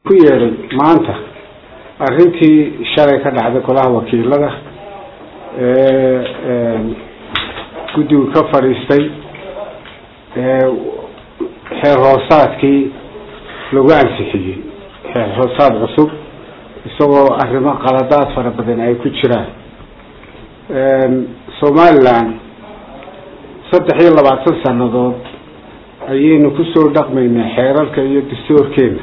ku yeedhay maanta arrintii shalay ka dhacday golaha wakiilada ee guddigu ka fadhiistay xeer hoosaadkii lagu ansixiyey xeer hoosaad cusub isagoo arrimo qaladaad fara badan ay ku jiraan somaliland saddex iyo labaatan sanadood ayaynu kusoo dhaqmaynaa xeerarka iyo dastuurkeena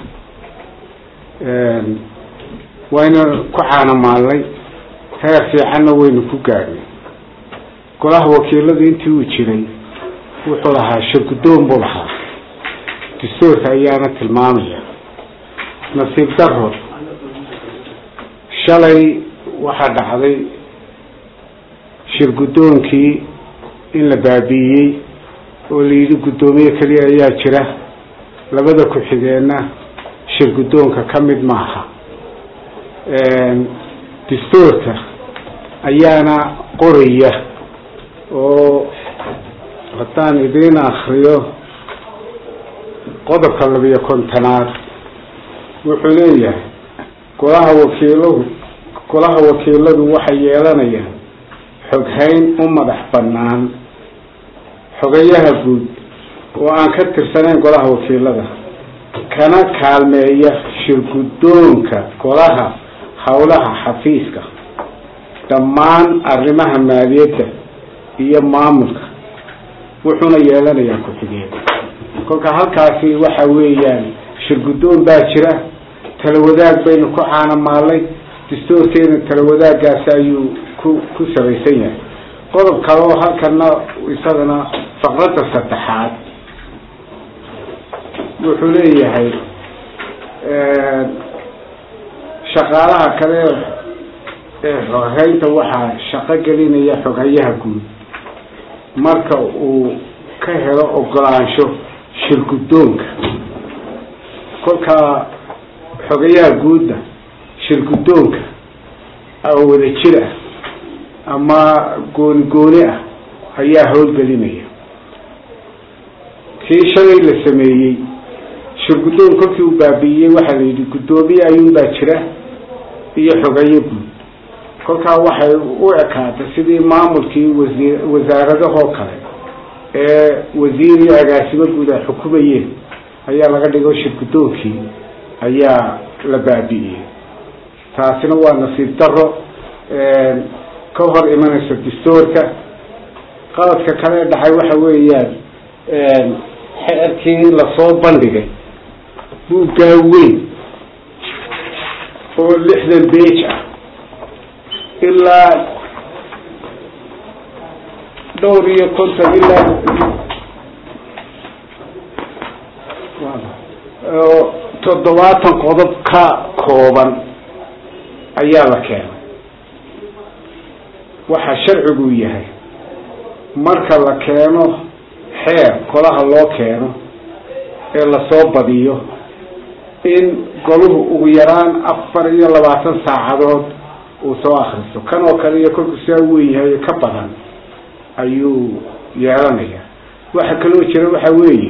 wayna ku caanamaalnay heer fiicanna waynu ku gaadhnay golaha wakiiladu intii uu jiray wuxuu lahaa shirguddoon buu lahaa dastuurka ayaana tilmaamaya nasiib daro shalay waxaa dhacday shirguddoonkii in la baabi'iyey oo la yidhi guddoomiye keliya ayaa jira labada ku-xigeenna shirguddoonka ka mid maaha dastuurka ayaana qoraya oo haddaan idiin akriyo qodobka labiyo kontonaad wuxuu leeyahay golaha wakiiladu golaha wakiiladu waxay yeelanayaan xoghayn u madax bannaan xogayaha guud oo aan ka tirsanayn golaha wakiilada kana kaalmeeya shirguddoonka golaha howlaha xafiiska dhammaan arrimaha maaliyadda iyo maamulka wuxuuna yeelanayaa ku-xigeen kolka halkaasi waxa weeyaan shirguddoon baa jira talawadaag baynu ku caanamaalnay dastuurkeena talawadaagaasi ayuu ku ku sabaysan yahay qodob kale oo halkana isagana faqradda saddexaad wuxuu leeyahay shaqaalaha kale ee xoghaynta waxaa shaqo gelinaya xoghayaha guud marka uu ka helo ogolaansho shirguddoonka kolkaa xogayaha guudda shirguddoonka oo wada jir ah ama gooni gooni ah ayaa howlgelinaya kii shalay la sameeyey shirguddoon kolkii uu baabi'iyey waxaa la yidhi guddoomiye ayuunbaa jira iyo xogayo guud kolkaa waxay u ekaatay sidii maamulkii wasi wasaaradahoo kale ee wasiir iyo agaasimo guud ay xukumayeen ayaa laga dhigo shirguddoonkii ayaa la baabi'iyey taasina waa nasiib daro ka hor imanaysa dastuurka qaladka kale ee dhacay waxa weeyaan xeerkii lasoo bandhigay buuggaa weyn oo lixdan beej ah ilaa dhowr iyo konton ilaa toddobaatan qodob ka kooban ayaa la keenay waxa sharcigu yahay marka la keeno xeer golaha loo keeno ee lasoo badiyo in goluhu ugu yaraan afar iyo labaatan saacadood uu soo akristo kan oo kale iyo kolku sidaa weyn yahay ka badan ayuu yeelanaya waxa kaloo jira waxa weeye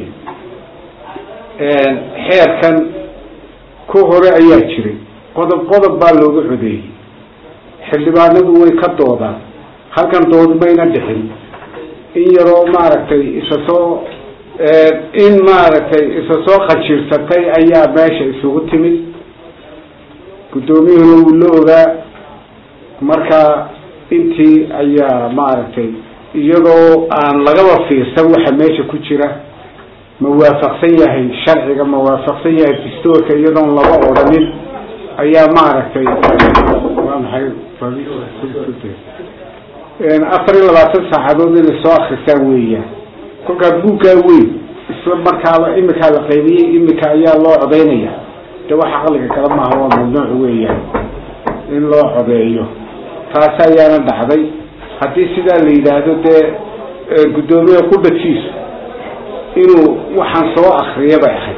xeerkan ku hore ayaa jiray qodob qodob baa looga codeeyey xildhibaanadu way ka doodaan halkan dood mayna dhixin in yaroo maaragtay isa soo in maaragtay isa soo qajiirsatay ayaa meesha isugu timid guddoomiyuhuna wuu la ogaa marka intii ayaa maaragtay iyadoo aan lagaba fiirsan waxa meesha ku jira ma waafaqsan yahay sharciga ma waafaqsan yahay dastuurka iyadoon laba odhanin ayaa maaragtay waa maxay afar iyo labaatan saacadood inay soo akristaan weeyaan kolkaa buuggaa weyn isla markaaba imikaa la qaybiyey imika ayaa loo codeynaya de waxa caqliga kale maaha waa mamnuuc weeyaan in loo codeeyo taasi ayaana dhacday haddii sidaa la yidhaahdo dee guddoomiye qudhadkiisu inuu waxaan soo akriya bay ahayd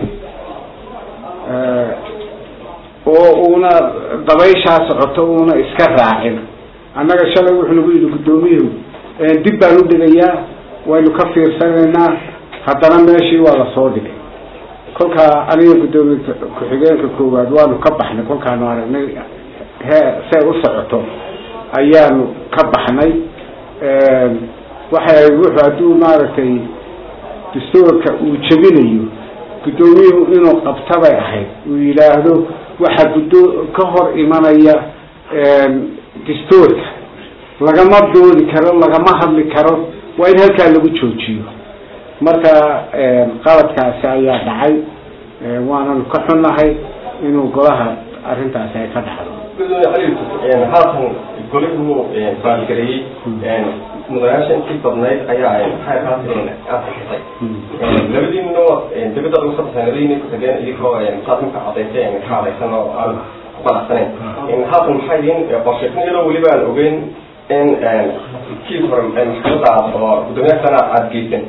oo uuna dabayshaa socoto uuna iska raacin annaga shalay wuxuu nagu yidhi guddoomiyuhu dib baan u dhigayaa waynu ka fiirsanaynaa haddana meeshii waa lasoo dhigay kolkaa aniga guddoomiye ku-xigeenka koowaad waanu ka baxnay kolkaanu aragnay hee see u socoto ayaanu ka baxnay waxay wuxuu hadduu maaragtay dastuurka uu jebinayo guddoomiyuhu inuu qabta bay ahayd uu yidhaahdo waxaa guddo ka hor imanaya dastuurka lagama doodi karo lagama hadli karo waa in halkaa lagu joojiyo marka qaladkaasi ayaa dhacay waananu ka xunnahay inuu golaha arrintaasi ay ka dhacdo haatan golihu baangareeyey mudanayaasha intii badnayd ayaa maxay kaasi ansixisay labadiinna dibadda ugu sabasanadayna ku tageen idinkoo saas marka cadaysay ka hadaysan oo aan ku qanacsanayn haatan maxay yihiin qorshaysan iyadoo weliba aan ogeyn in kiis hore maxkamadda aad oo guddoomiyaasana aada geysan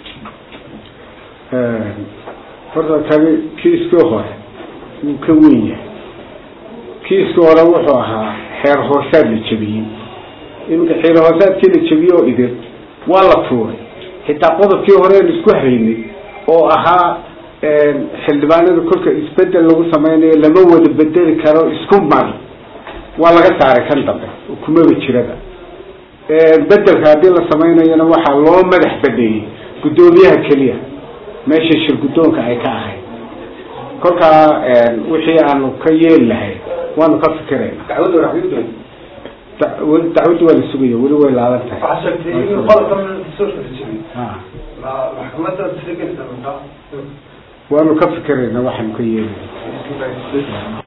horta kani kiiskii hore wuu ka weyn yahay kiiskii hore wuxuu ahaa xeer hoosaad la jebiyey iminka xeer hoosaadkii la jebiyey oo idin waa la tuuray xitaa qodobkii horean isku haynay oo ahaa xildhibaanada kolka isbedel lagu sameynayo lama wada bedeli karo isku mar waa laga saaray kan dambe kumaba jiraba bedelka haddii la samaynayona waxaa loo madax baneeyey guddoomiyaha keliya meesha shir guddoonka ay ka ahayd kolkaa wixii aanu ka yeeli lahayn waanu ka fikirayna dacwadda waraxyudoon dacwadda waa la sugaya weli way laaban tahay waxaa sheegtay in qodobkan dastuurka la jebiyey ha maxkamadda tixgelinta waanu ka fikirayna waxaanu ka yeeli